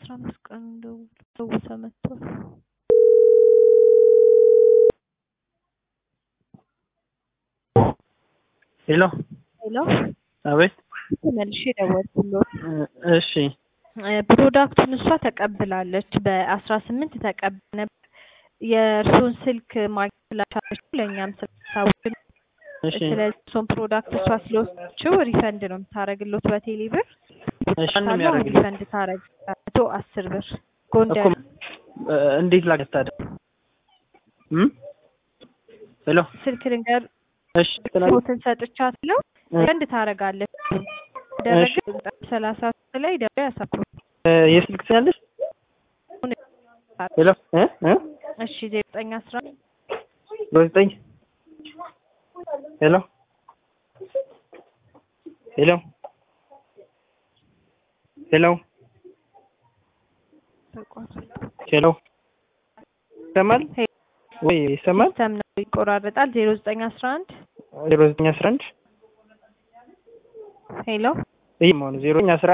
አስራ አምስት ቀን ደውሰ መጥቷል። ሄሎ ሄሎ አቤት። ተመልሼ ደወልኩሎት። እሺ ፕሮዳክቱን እሷ ተቀብላለች። በአስራ ስምንት ተቀብላ ነበር። የእርሶን ስልክ ማግኘት ስላልቻለች ለእኛም ስላሳወቅን እሺ ስለዚህ እርሶን ፕሮዳክት እሷ ስለወሰደችው ሪፈንድ ነው የምታደርግሎት በቴሌ ብር እሺ ማንም ካለው ያደርግልኝ ሪፈንድ ታደርግ መቶ አስር ብር ጎንደር እኮ እ፣ እንዴት ላገኝ ታዲያ? እም ሄሎ ስልክ ልንገር እሺ ትላለች። ፎትን ሰጥቻለሁ ሪፈንድ ታደርጋለች። ደረገ ሰላሳ ሶስት ላይ ደውሎ ያሳኩ እ፣ የስልክ ትያለሽ? ሄሎ እ እ እሺ ዜሮ ዘጠኝ አስራ በዘጠኝ ሄሎ ሄሎ ሄሎ ሄሎ ይሰማል ወይ ይሰማል? ሲስተም ነው ይቆራረጣል። ዜሮ ዘጠኝ አስራ አንድ ዜሮ ዘጠኝ አስራ አንድ ሄሎ ይህ መሆኑ ዜሮ ዘጠኝ አስራ